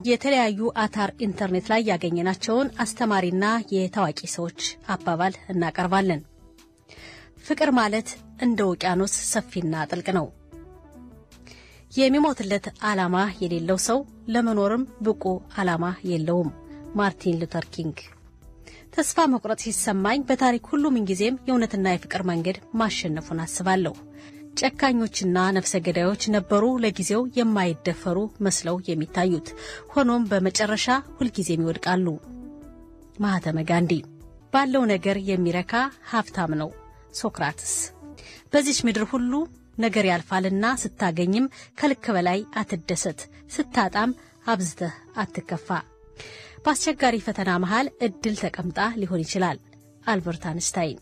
የተለያዩ አታር ኢንተርኔት ላይ ያገኘናቸውን አስተማሪና የታዋቂ ሰዎች አባባል እናቀርባለን። ፍቅር ማለት እንደ ውቅያኖስ ሰፊና ጥልቅ ነው። የሚሞትለት ዓላማ የሌለው ሰው ለመኖርም ብቁ ዓላማ የለውም። ማርቲን ሉተር ኪንግ። ተስፋ መቁረጥ ሲሰማኝ በታሪክ ሁሉ ምንጊዜም የእውነትና የፍቅር መንገድ ማሸነፉን አስባለሁ። ጨካኞችና ነፍሰ ገዳዮች ነበሩ ለጊዜው የማይደፈሩ መስለው የሚታዩት፣ ሆኖም በመጨረሻ ሁልጊዜም ይወድቃሉ። ማህተመ ጋንዲ። ባለው ነገር የሚረካ ሀብታም ነው። ሶክራትስ። በዚች ምድር ሁሉ ነገር ያልፋልና ስታገኝም ከልክ በላይ አትደሰት፣ ስታጣም አብዝተህ አትከፋ። በአስቸጋሪ ፈተና መሃል እድል ተቀምጣ ሊሆን ይችላል። አልበርት አንስታይን።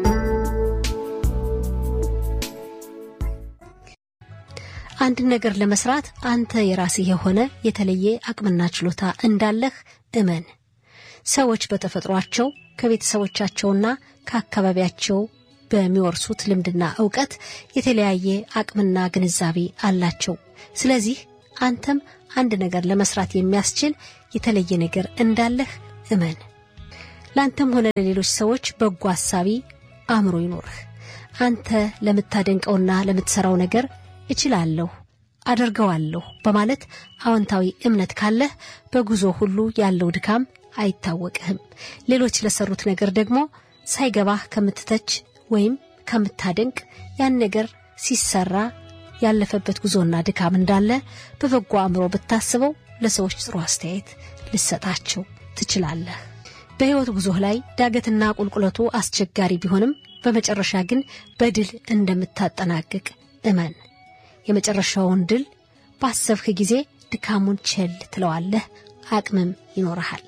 አንድ ነገር ለመስራት አንተ የራስህ የሆነ የተለየ አቅምና ችሎታ እንዳለህ እመን። ሰዎች በተፈጥሯቸው ከቤተሰቦቻቸውና ከአካባቢያቸው በሚወርሱት ልምድና እውቀት የተለያየ አቅምና ግንዛቤ አላቸው። ስለዚህ አንተም አንድ ነገር ለመስራት የሚያስችል የተለየ ነገር እንዳለህ እመን። ለአንተም ሆነ ለሌሎች ሰዎች በጎ አሳቢ አእምሮ ይኖርህ። አንተ ለምታደንቀውና ለምትሰራው ነገር እችላለሁ፣ አደርገዋለሁ በማለት አዎንታዊ እምነት ካለህ በጉዞ ሁሉ ያለው ድካም አይታወቅህም። ሌሎች ለሰሩት ነገር ደግሞ ሳይገባህ ከምትተች ወይም ከምታደንቅ ያን ነገር ሲሰራ ያለፈበት ጉዞና ድካም እንዳለ በበጎ አእምሮ ብታስበው ለሰዎች ጥሩ አስተያየት ልሰጣቸው ትችላለህ። በሕይወት ጉዞህ ላይ ዳገትና ቁልቁለቱ አስቸጋሪ ቢሆንም በመጨረሻ ግን በድል እንደምታጠናቅቅ እመን። የመጨረሻውን ድል ባሰብህ ጊዜ ድካሙን ቸል ትለዋለህ፣ አቅምም ይኖረሃል።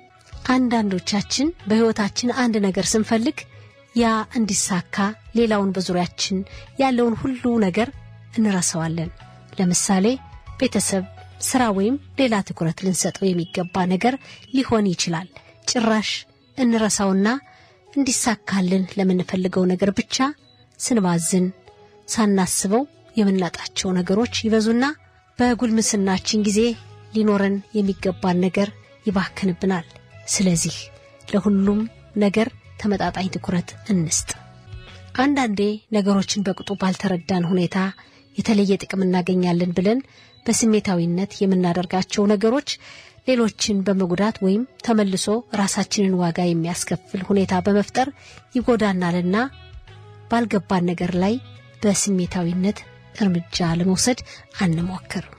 አንዳንዶቻችን በሕይወታችን አንድ ነገር ስንፈልግ ያ እንዲሳካ ሌላውን በዙሪያችን ያለውን ሁሉ ነገር እንረሳዋለን። ለምሳሌ ቤተሰብ፣ ስራ ወይም ሌላ ትኩረት ልንሰጠው የሚገባ ነገር ሊሆን ይችላል። ጭራሽ እንረሳውና እንዲሳካልን ለምንፈልገው ነገር ብቻ ስንባዝን ሳናስበው የምናጣቸው ነገሮች ይበዙና በጉልምስናችን ጊዜ ሊኖረን የሚገባን ነገር ይባክንብናል። ስለዚህ ለሁሉም ነገር ተመጣጣኝ ትኩረት እንስጥ። አንዳንዴ ነገሮችን በቅጡ ባልተረዳን ሁኔታ የተለየ ጥቅም እናገኛለን ብለን በስሜታዊነት የምናደርጋቸው ነገሮች ሌሎችን በመጉዳት ወይም ተመልሶ ራሳችንን ዋጋ የሚያስከፍል ሁኔታ በመፍጠር ይጎዳናልና ባልገባን ነገር ላይ በስሜታዊነት እርምጃ ለመውሰድ አንሞክር።